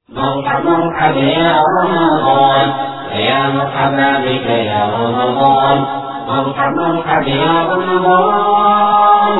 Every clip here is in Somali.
مرحب مرحب يا رمضان يا مرحبا بك يا رمضان مرحب مرحب يا رمضان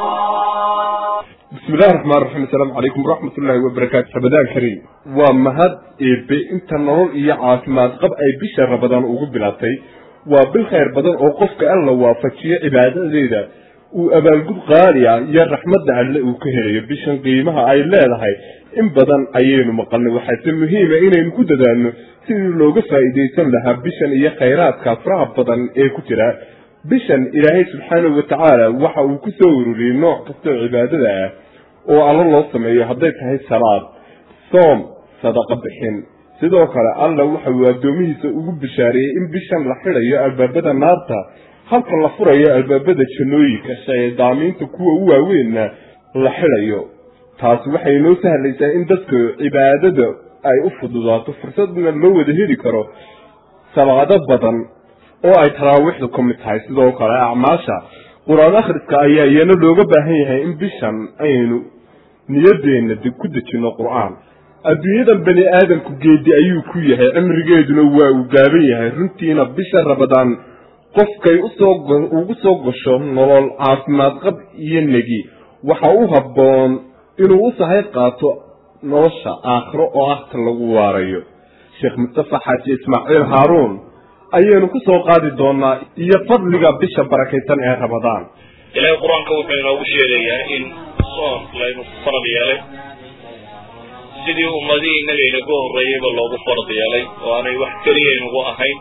بسم الله الرحمن الرحيم السلام عليكم ورحمة الله وبركاته رمضان كريم ومهد إيبي انت نرول إيا عافماد قب أي بشر رمضان ugu bilaatay waa bil khayr badan oo qofka alla waafajiyo cibaadadeeda uu abaalgud qaali ah iyo raxmadda alle uu ka helayo bishan qiimaha ay leedahay in badan ayaynu maqalnay waxaase muhiima inaynu ku dadaalno sidii looga faa'iidaysan lahaa bishan iyo khayraadka faraha badan ee ku jira bishan ilaahay subxaanahu watacaala waxa uu ku soo ururiyey nooc kastoo cibaadada ah oo alla loo sameeyo hadday tahay salaad soom sadaqa bixin sidoo kale alla waxa uu addoomihiisa ugu bishaareeyey in bishan la xidhayo albaabada naarta halka la furayo albaabada jannooyinka shaydaamiinta kuwa u waaweynna la xidhayo taasi waxay noo sahlaysaa in dadka cibaadada ay u fududaato fursadna loo wada heli karo salaado badan oo ay taraawiixdu ka mid tahay sidoo kale acmaasha qur-aan akhriska ayaa iyana looga baahan yahay in bishan aynu niyadeenna ku dejinno qur-aan adduunyadan bani aadamku geedi ayuu ku yahay cimrigeeduna waa uu gaaban yahay runtiina bisha rabadaan qofkay usoo ugu soo gasho nolol caafimaad qab iyo negi waxa u habboon inuu u sahay qaato nolosha aakhiro oo ah ta lagu waarayo sheekh mustafa xaaji ismaaciil haaruun ayaynu ku soo qaadi doonaa iyo fadliga bisha barakaysan ee rabadaan ilaahay qur-aanka wuxuu inoogu sheegayaa in soon laynu farad yeelay sidii ummadihii innaga inagu horreeyeyba loogu farad yeelay oo aanay wax keliya inugu ahayn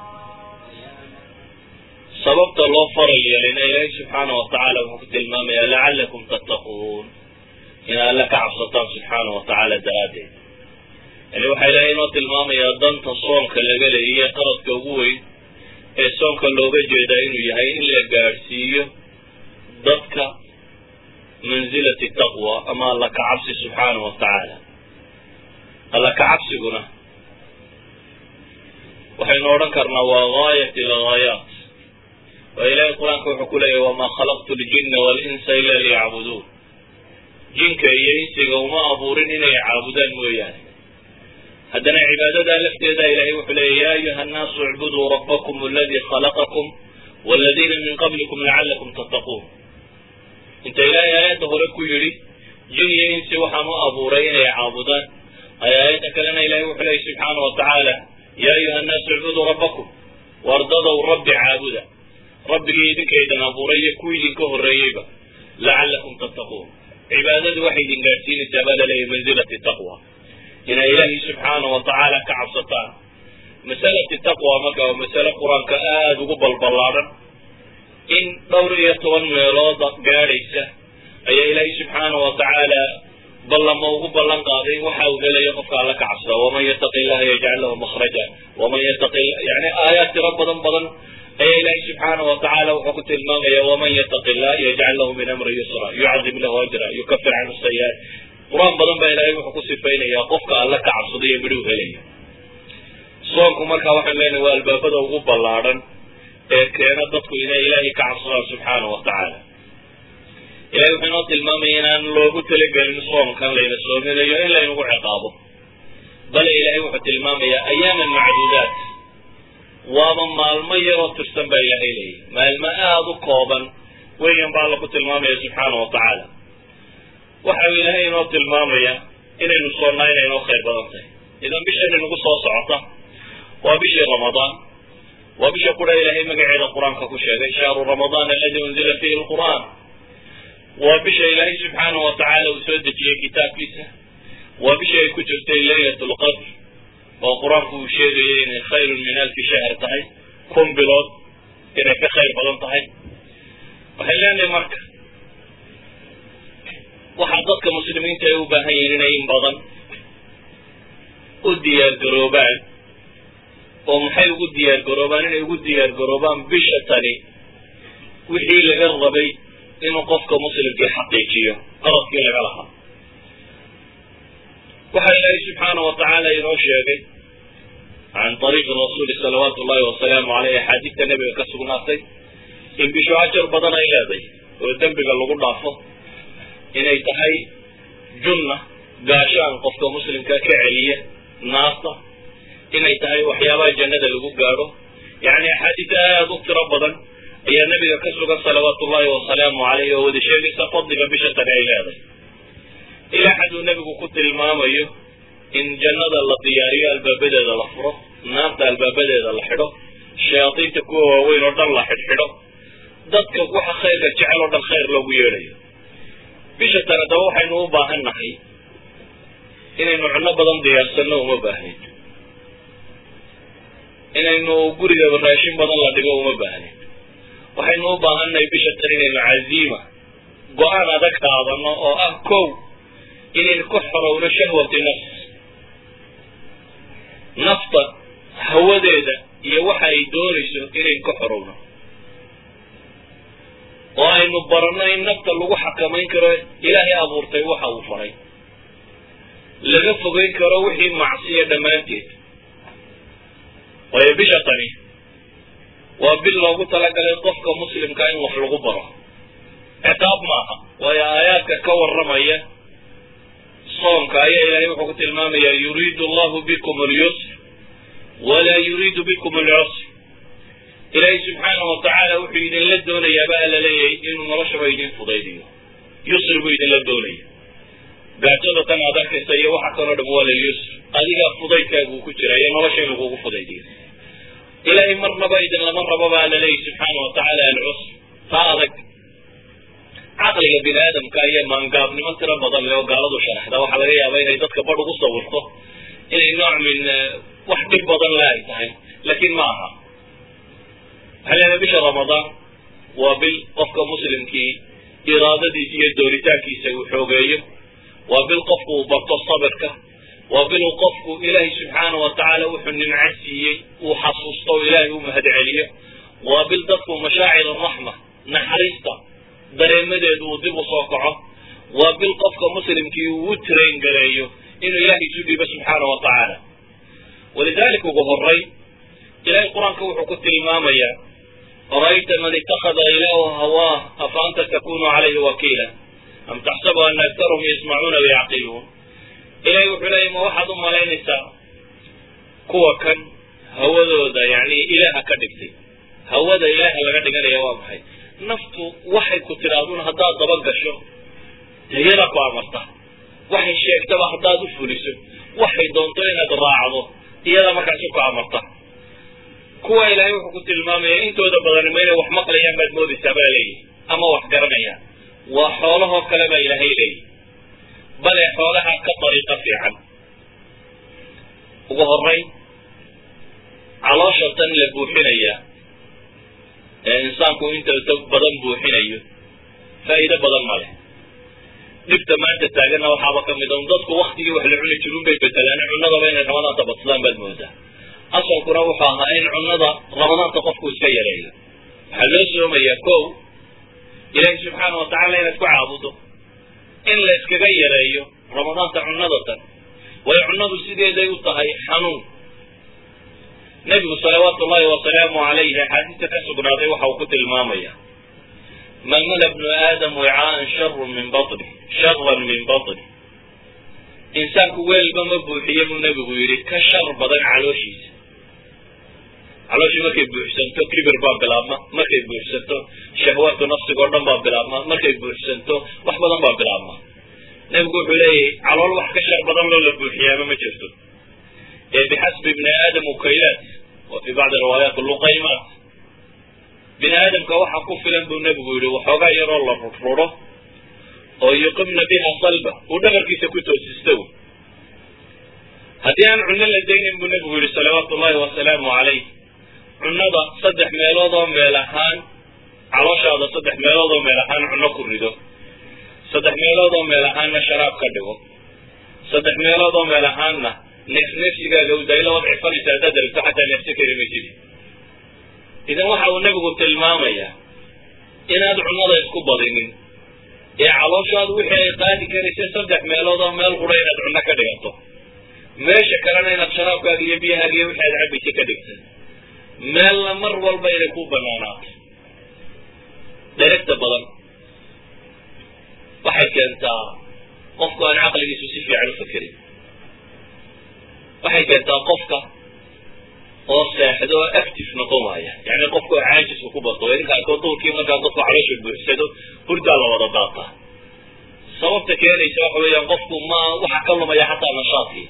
sababta loo faral yeelayna ilaahay subxaana wa tacaala wuxuu ku tilmaamayaa lacallakum tattaquun in alle ka cabsataan subxaana wa tacaala daraaddeed yani waxaa ilaahay inoo tilmaamayaa danta soonka laga leeyiyo qaradka ugu weyn ee soonka looga jeedaa inuu yahay in la gaadhsiiyo dadka mansilati taqwa ama alla ka cabsi subxaana wa tacaala alla ka cabsiguna waxaynu odhan karnaa waa gaayat ilghaayaat waa ilaahay qur-aanka wuxuu ku leeyahy wamaa khalaqtu ljinna walinsa ila liyacbuduun jinka iyo insiga uma abuurin inay caabudaan mooyaane haddana cibaadadaa lafteeda ilahay wuxuu leeya ya ayuha annaasu icbuduu rabbakum aladii khalaqakum waladiina min qablikum lacallakum tattaquun inta ilaahay aayadda hore ku yidhi jin iyo insi waxaan u abuuray inay caabudaan ay aayadda kalena ilahay wuxuu leeyay subxaana wa tacaala ya ayuha annaasu icbuduu rabbakum wardadow rabbi caabuda rabbigii idinkaydan abuuray iyo kuwii idinka horreeyeyba lacallakum tattaquun cibaadadu waxay idin gaadhsiinaysaa baa laleeyahy mansilati taqwa inay ilaahay subxaana wa tacaala ka cabsataan masalati taqwa marka waa masale qur-aanka aada ugu balballaadhan in dhowr iyo toban meelood gaadhaysa ayaa ilaahay subxaana wa tacaala ballama ugu ballan qaaday waxa uu helayo qofka alla ka cabsada waman yattaqi illaha yajcal lahu makhraja waman yattaqi yani aayaad tiro badan badan ayaa ilaahay subxaana wa tacaala wuxuu ku tilmaamaya waman yattaqi illah yajcal lahu min amri yusra yucadim lahu ajra yukafir canhu sayi'aat qur-aan badan baa ilaahay wuxuu ku sifaynayaa qofka alla ka cabsada iyo midhuu helaya soonku markaa waxaan leenahay waa albaabada ugu ballaadhan ee keena dadku inay ilaahay ka cabsadaan subxaana wa tacaala ilahay wuxuu inoo tilmaamaya inaan loogu talagelin soomkan layna soominayo in laynagu ciqaabo bale ilaahay wuxuu tilmaamayaa ayaaman macduudaat waaba maalmo yaroo tirsan baa ilaahay leeyahy maalmo aada u kooban weyan baa alla ku tilmaamaya subxaana wa tacaala waxa uu ilaahay inoo tilmaamaya inaynu soonnaa inay inoo khayr badan tahay idan bishan inagu soo socota waa bishii ramadaan waa bisha qura ilaahay magaceeda qur-aanka ku sheegay shahru ramadaan aladi unzila fiihi lqur'aan waa bisha ilaahay subxaana wa tacaala uu soo dejiyey kitaabkiisa waa bisha ay ku jirtay laylat lqadr oo qur-aanku uu sheegayay inay khayrun min alfi shahr tahay kun bilood inay ka khayr badan tahay waxay leenahay marka waxaa dadka muslimiinta ay u baahan yihiin inay in badan u diyaargaroobaan oo maxay ugu diyaargaroobaan inay ugu diyaargaroobaan bisha tani wixii laga rabay inuu qofka muslimkii xaqiijiyo qaradkii laga lahaa waxaa ilaahay subxaana wa tacaala inoo sheegay can ariiqi rasuuli salawaatu ullahi wasalaamu aleyh axaadiista nebiga ka sugnaatay in bishu ajar badan ay leeday oo dembiga lagu dhaafo inay tahay junna gaashaan qofka muslimka ka celiya naasta inay tahay waxyaabaha jannada lagu gaadho yacni axaadiis aada u tiro badan ayaa nebiga ka sugan salawaatu ullahi wasalaamu caleyh oo wada sheegaysa fadliga bisha tani ay leedahay ilaa xaduu nebigu ku tilmaamayo in jannada la diyaariyo albaabadeeda la furo naarta albaabadeeda la xidho shayaadiinta kuwa waaweyn oo dhan la xidhxidho dadka waxa khayrka jecel oo dhan khayr loogu yeedhayo bisha tan haddaba waxaynu u baahan nahay inaynu cunno badan diyaarsanno uma baahnayd inaynu guriga raashin badan la dhigo uma baahnayd waxaynu u baahannahay bisha tan inaynu caziima go-aan adag qaadano oo ah kow inaynu ka xorowno shahwati nafs nafta hawadeeda iyo waxa ay doonayso inaynu ka xorowno oo aynu baranno in nafta lagu xakamayn karo ilaahay abuurtay waxa uu faray laga fogeyn karo wixii macsiya dhammaanteed waayo bisha tani waa bil loogu talagalay qofka muslimka in wax lagu baro ciqaab maaha waayo aayaadka ka warramaya soonka ayaa ilaahay wuxuu ku tilmaamaya yuriidu allahu bikum alyusr walaa yuriidu bikum alcusr ilaahay subxaanahu watacaala wuxuu idinla doonayaaba alla leeyahay inuu noloshaba idin fudaydiyo yusri buu idinla doonaya gaajada tan aad arkaysa iyo waxa kaloo dham waa lilyusr adigaa fudaydkaaguu ku jira iyo nolosha in lagugu fudaydiyo ilaahay marnaba idin lama rabo baa alla leeyahy subxaana watacaala alcusr taa adag caqliga bini aadamka iyo maangaabnimo tiro badan leh oo gaaladu sharaxda waxaa laga yaaba inay dadka badh ugu sawirto inay nooc min wax dhib badan le ay tahay laakiin ma aha waxaa leedahay bisha ramadaan waa bil qofka muslimkii iraadadiisa iyo dooritaankiisa uu xoogeeyo waa bil qofku uu barto sabirka waa bil uu qofku ilaahay subxaana wa tacaala wuxuu nimco siiyey uu xasuusto oo ilaahay u mahad celiyo waa bil dadku mashaacir araxma naxariista dareemadeedu uu dib u soo kaco waa bil qofka muslimkii uu u train gareeyo inuu ilaahay isu dhiibo subxaana wa tacaala walidalika ugu horay ilahay qur-aanka wuxuu ku tilmaamayaa ara'ayta man itakada ilaahu hawaah afa anta takunu calayhi wakiila am taxsabu ana aktarahum yasmacuuna wayacqiluun ilahay wuxuu leeyay ma waxaad u malaynaysaa kuwa kan hawadooda yani ilaaha ka dhigtay hawada ilaaha laga dhiganaya waa maxay naftu waxay ku tidhaahdun haddaad daba gasho iyada ku amarta waxay sheegtaba haddaad u fuliso waxay doonto inaad raacdo iyada markaasi ku amarta kuwa ilaahay wuxuu ku tilmaamaya intooda badani ma inay wax maqlayaan baad moodaysaa baa leeyihi ama wax garanayaan waa xoolahoo kale baa ilaahay leeyihi bale xoolaha ka dariiqa fiican ugu horay caloosha tan la buuxinaya ee insaanku inta badan buuxinayo faa'iido badan ma leh dhibta maanta taaganna waxaaba ka mid a un dadku waktigii wax la cuni jirun bay bedelaan cunadaba inay ramadaanta badsadaan baad moodaa asalkuna wuxuu ahaa in cunada ramadaanta qofku iska yareeyo waxaa loo soomayaa kow ilaahi subxaana watacaala inaad ku caabudo in la iskaga yareeyo ramadaanta cunada tan way cunadu sideeday u tahay xanuun nebigu salawaatu ullahi wasalaamu calayhi axaadiista ka sugnaaday waxa uu ku tilmaamaya man mala bnu aadam wicaaan sharun min batni sharan min batni insaanku weelba ma buuxiye buu nebigu yidhi ka shar badan calooshiisa calooshii markay buuxsanto kibir baa bilaabma markay buuxsanto shahwaatu nafsiga o dhan baa bilaabma markay buuxsanto wax badan baa bilaabma nebigu wuxuu leeyahay calool wax ka shar badan loo la buuxiyaama ma jirto ee bixasbi bni aadam ukaylaat wa fii bacdi riwaayaat luqaymaat bini aadamka waxa ku filan buu nebigu yidhi waxoogaa yaroo la rudruro oo yuqimna biha salba uu dhabarkiisa ku toosisto haddii aan cunno la daynin buu nebigu yidhi salawaatu ullahi wasalaamu calayh cunnada saddex meelood oo meel ahaan calooshaada saddex meelood oo meel ahaan cunno ku rido saddex meelood oo meel ahaanna sharaab ka dhigo saddex meelood oo meel ahaanna neef neefsigaaga u daylo waad cifanaysa haddaad rabto xataa neefsi kari maysid idan waxa uu nebigu tilmaamayaa inaad cunnada isku badinin ee calooshaadu wixii ay qaadi karaysay saddex meelood oo meel qura inaad cunno ka dhigato meesha kalena inaad sharaabkaaga iyo biyahaaga iyo wixi aad cabaysa ka dhigta meelna mar walba inay ku banaanaato dheregta badan waxay keentaa qofku aan caqligiisu si fiican u fakerin waxay keentaa qofka oo seexdo oo active noqon waaya yani qofka oo caajisku ku bato idinka arkoo duurkii markaa dadku caloosha buuxsado hurdaa la wada daataa sababta keenaysa waxa weeyaan qofku ma waxa ka lumaya xataa nashaadkii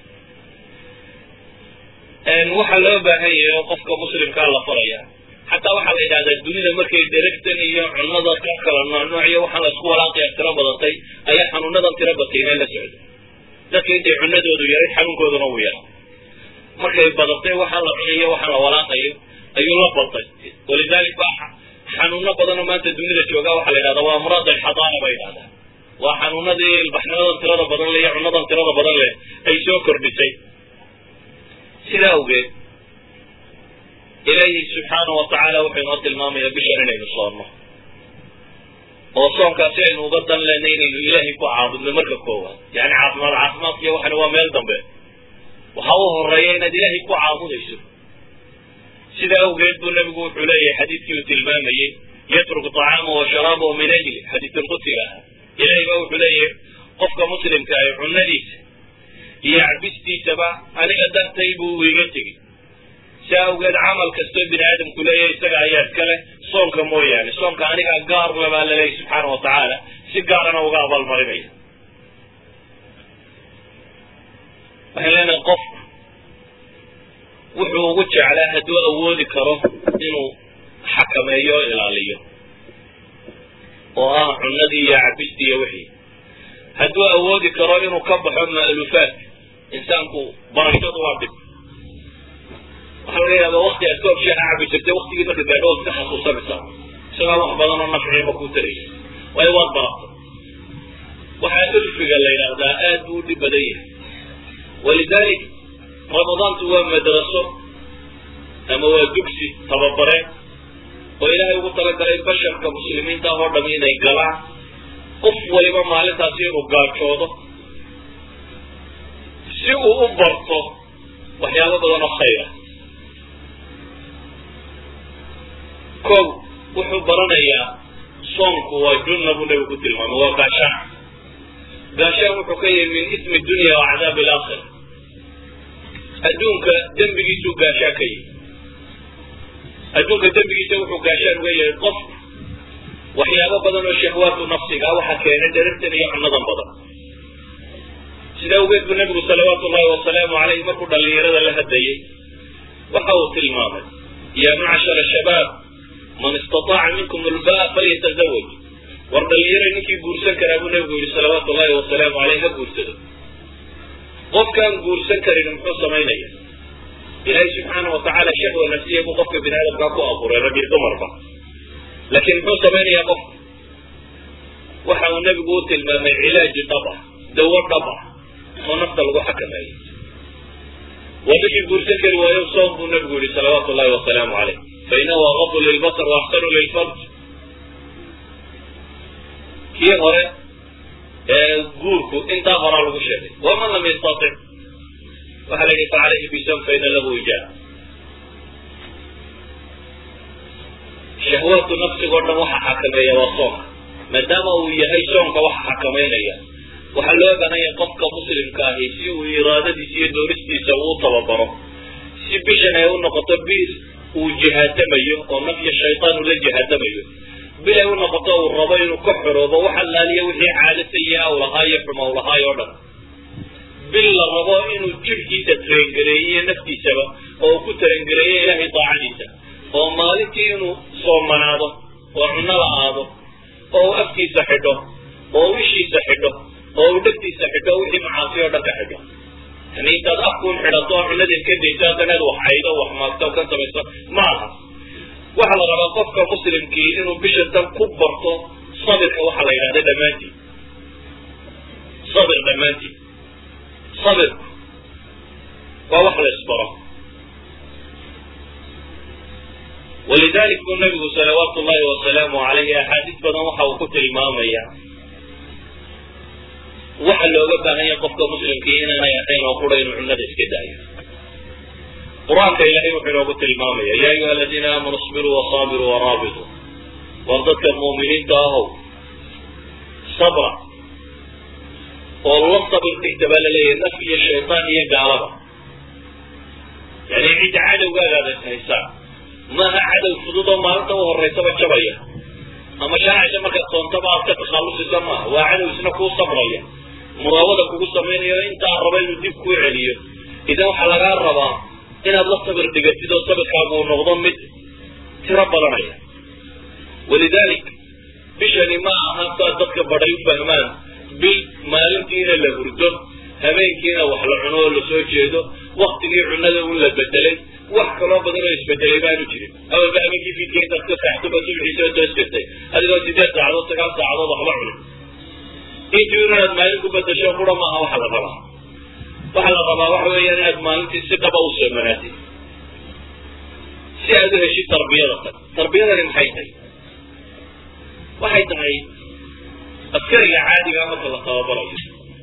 waxaa loo baahan yahay oo qofka muslimkaa la faraya xataa waxaa la yidhahdaa dunida markay deragtan iyo cunada ka kala noocnooc iyo waxaan la isku walaaqaya tiro badatay ayaa xanuunadan tiro batayna la socdo dadka intay cunadoodu yaray xanuunkooduna uu yara markay badatay waxaan la cunayo waxaan la walaaqayo ayuu la baltay walidalik ba xanuuno badanoo maanta dunida jooga waxaa la yidhahdaa waa amraad alxadaana ba yidhahdaa waa xanuunadii ilbaxnimadan tirada badan leh iyo cunadan tirada badan leh ay soo kordhisay sidaa awgeed ilaahi subxaana wa tacaala wuxuu inoo tilmaamaya bishan inaynu soonno oo soonkaasi aynu uga dan lena inaynu ilaahay ku caabudno marka koowaad yani caafimaad caafimaadkiyo waxani waa meel dambe waxa u horeeya inaad ilaahay ku caabudayso sidaa awgeed buu nabigu wuxuu leeyahay xadiidkii uu tilmaamayey yatruku طacaamahu wa sharaabahu min ajli xadiidulqudsiga ahaa ilahay ba wuxuu leeyahay qofka muslimka ah cunadiisa iyo cabistiisaba aniga dartay buu iga tegi si awgeed camal kastoo bini aadamku leeyahay isaga ayaa iska leh soonka mooyaane soonka aniga gaar labaa laleeyahy subxaana wa tacaala si gaarana uga abaalmarinaya waxaan leenahay qofku wuxuu ugu jeclaa hadduu awoodi karo inuu xakameeyo o ilaaliyo oo ah cunadii iyo cabistii iyo wixii hadduu awoodi karo inuu ka baxo ma'lufaadka insaanku barashadu waa dhib waxaa laga yaaba wakti aad koob sheexa cabi jirtay waktigii marka gaadho waad iska xasuusanaysaa isagaa wax badan oo nafciima kuu taraysa waayo waad barata waxaa ulfiga la yidhaahdaa aad buu u dhib badan yahay walidalik ramadaantu waa madraso ama waa dugsi tababareen oo ilaahay ugu talagalay basharka muslimiinta oo dham inay galaan qof waliba maalintaasi inuu gaajoodo si uu u barto waxyaabo badan oo khayra kow wuxuu baranayaa soonku waa junna buu nabigu ku tilmaamay waa gaashaan gaashaan wuxuu ka yahay min ismi dunya wa cadaab alaakhira adduunka dembigiisuu gaashaan ka yahay adduunka dembigiisa wuxuu gaashaan uga yahay qof waxyaabo badan oo shahwaatu nafsiga waxaa keenay dherartan iyo cunadan badan sida awgeed buu nabigu salawaatu ullahi wasalaamu caleyh markuu dhallinyarada la hadlayey waxa uu tilmaamay ya macshara shabaab man istataaca minkum ulbaa falyatazawaj war dhallinyara ninkii guursan karaa buu nabigu yihi salawaatu ullahi wasalaamu caleyh ha guursado qofkaan guursan karin muxuu samaynaya ilaahay subxaana wa tacaala shahwa nafsiya buu qofka bini aadamkaa ku abuuray rag iyo dumarba laakiin muxuu samaynayaa qofka waxa uu nebigu u tilmaamay cilaaji dhab ah dawo dhab ah oo nafta lagu xakameeyo waa ninkii guursan kari waayo soom buu nebigu yihi salawaatu ullahi wasalaamu caleyh fainahu agadu lilbasar waaxsanu lilfarj kii hore ee guurku intaa horaa lagu sheegay waman lam yastatic waxaa la yidhi facalayhi bisam faina lahu ijaa shahwaatu nafsigoo dhan waxa xakameeya waa soonka maadaama uu yahay soonka waxa xakamaynaya waxaa loo baahanya qofka muslimka ahi si uu iraadadiisa iyo doonistiisa uu tababaro si bishan ay u noqoto bil uu jihaadamayo oo nafya shaytaan uu la jihaadamayo bil ay u noqoto uu rabo inuu ka xoroobo wax allaaliya wixii caado sayi-a u lahaa iyo xuma u lahaay oo dhan bil la rabo inuu jirhkiisa tarengareeyiyo naftiisaba oo uu ku tarengareeyo ilaahay daacadiisa oo maalintii inuu soomanaado oo cunno la-aado oo uu afkiisa xidho oo uu ishiisa xidho oo uu dhegtiisa xidho wixii macaasi oo dhan ka xidho yani intaad afkuun xidhato oo cunadii ka dayso haddanaad wax caydo wax maagto ka samayso ma aha waxaa la rabaa qofka muslimkii inuu bisha tan ku barto sabirka waxaa la yidhahda dhammaantii sabir dhammaantii sabirku waa wax la isbaro walidalik buu nabigu salawaatu ullahi wasalaamu calayhi axaadiis badan waxa uu ku tilmaamaya waxa looga baahanya qofka muslimkii inaanay ahayn oo qura inuu cunada iska daayo qur-aanka ilahay wuxuu inoogu tilmaamaya ya ayuha aladiina aamanuu isbiruu wasaabiruu waraabituu war dadka mu'miniinta ahow sabra oo la sabir dhigta baa laleeyahay naf iyo shaytaan iyo gaalaba yani cidda cadowgaagaada haysaa maaha cadow fudud oo maalinta u horeysaba jabaya ama shaacisa markaad soontaba aad ka takhallusisa maaha waa cadow isna kuu sabraya muraawada kugu samaynayo intaa raba inuu dib kuu celiyo idan waxaa lagaa rabaa inaad la sabir dhigatid oo sabirkaagu uu noqdo mid tiro badanaya walidalik bishani ma aha saa dadka badhay u fahmaan bil maalintiina la hurdo habeenkiina wax la cuno oo lasoo jeedo waktigii cunada un la bedelay wax kaloo badan oo isbedelay baanu jirin awalba habeenkii fiidka intaad ka saxtuba subxii soo toos jirtay adigoo sideed saacadood sagaal saacadood waxba cunin intii inaad maalin ku bedasho qura maaha waxa la rabaa waxa la rabaa waxa weeyaan inaad maalintii si dhaba u soomanaatid si aad u heshid tarbiyada tan tarbiyadani maxay tahay waxay tahay askariga caadiga marka la tababarayo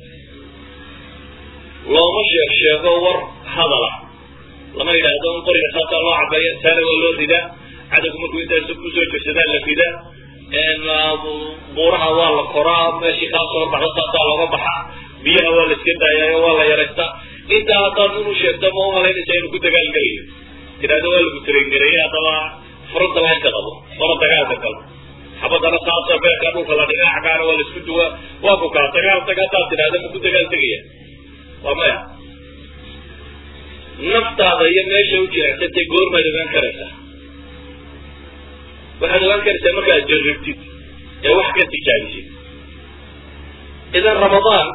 looma sheeg sheego war hadala lama yidhaahdo in qoriga saasaa loo cabeeya taana waa loo ridaa cadowgu markuu intaas kusoo jirsadaa la ridaa buuraha waa la koraa meeshii kaa soo baxda saasaa looga baxaa biyaha waa la iska daayaayo waa la yaraystaa intaa haddaad inu sheegto ma umalaynaysa inuu ku dagaalgelayo tidhahdo waa lagu tarengareeyey haddaba fronta line ka qabo fara dagaalka kale xabadana saasoo beerka dhulka la dhigaa cagaana waa la isku duwaa waa ku kaa dagaal tag haddaad tidhahdo ma ku dagaal tegaya waa maya naftaada iyo meesha u jiracsantay goormaad ogaan karaysaa waxaad ogaan karaysaa markaad jarribtid ee wax ka tijaabisid idan ramadaan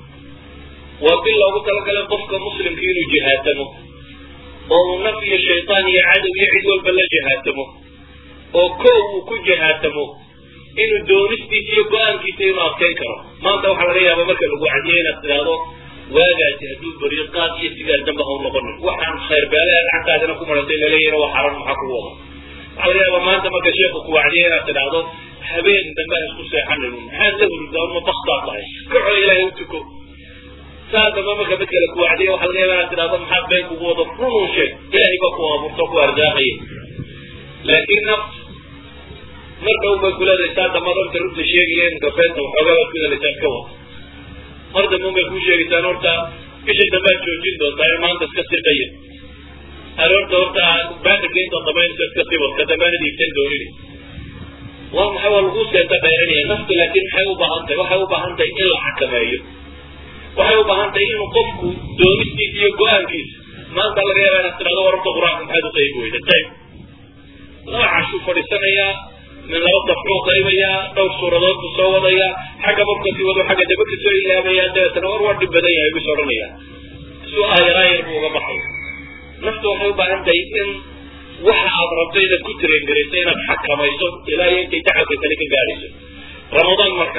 waa bil loogu talagalay qofka muslimka inuu jihaatamo oo uu naf iyo shaytaan iyo cadow iyo cid walba la jihaatamo oo koow uu ku jihaatamo inuu doonistiisa iyo go-aankiisa inuu adkayn karo maanta waxaa laga yaaba marka lagu cadiyo inaad tidhaahdo waagaasi hadduu beriyo qaad iyo sigaar damba ha u noqonin waxaan khayr beelaha gacantaadina ku marantay laleeyahna waa xaran maxaa kugu wada waxaa laga yaaba maanta marka sheeku ku wacdiyo inaad tidhaahdo habeen dambe ha isku seexanin maxaad la hurdaa uma baktaad tahay kaco ilaahay u tuko saa dambe marka mid kale ku wacdiyo waxaa laga yaaba inaad tidhaahdo maxaad been kugu wado runun sheeg ilaahay baa ku abuurto ku arsaaqaya laakiin nafs mar dhow bay kuleedahay saa dambe runta runta sheegaya imka beenta waxoogaa baad ku helaysaa ka wada mar dambe bay kuu sheegaysaan horta bisha dambaad joojin doontaa ee maanta iska siqaya aroorta horta baatirka inta damaynaysa iska sibad ka dambaanad iibsan doonini waa maxay waa lagu seenta dheerinaya naftu laakiin maxay u baahan tahay waxay u baahan tahay in la xakameeyo waxay u baahan tahay inuu qofku doonistiisa iyo go-aankiisa maanta laga yaaba inaad tidhahdo wararta qur-aanka maxaad u qaybi weyda qayb laba cashuu fadhiisanayaa min laba dafcuu qaybayaa dhowr suuradood buu soo wadayaa xagga markasii wado xagga daba kasoo ilaabayaa dabeetana war waa dhib badan yahay bus odhanaya suu aayaraayar buu uga baxay naftu waxay u baahan tahay in waxa aad rabto inaad ku tarengarayso inaad xakamayso ilaa iyo intay tacabka kale ka gaadhayso ramadaan marka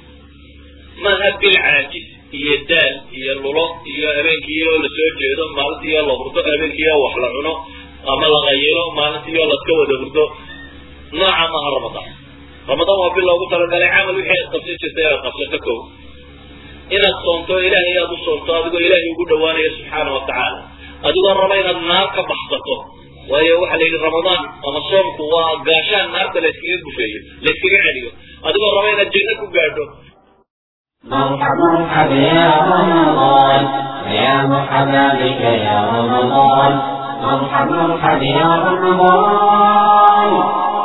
maaha bil caajis iyo daal iyo lulo iyo habeenkiiyo la soo jeedo maalintiiyo la hurdo habeenkiiyo wax la cuno ama la qayilo maalintiiyo laska wada hurdo nooca maaha ramadaan ramadaan waa bil loogu talagalay camal wixii aad qabsan jirta inaad qabsato kow inaad soonto ilaahay aad u soonto adigoo ilaahay ugu dhawaanaya subxaana wa tacaala adigoo raba inaad naar ka baxsato waayo waxaa la yidhi ramadaan ama soomku waa gaashaan naarta la yskaga gufeeyo la yskaga celiyo adigoo raba inaad janno ku gaadho مرحب مرحب يا رمضان يا مرحبا بك يا رمضان مرحب مرحب يا رمضان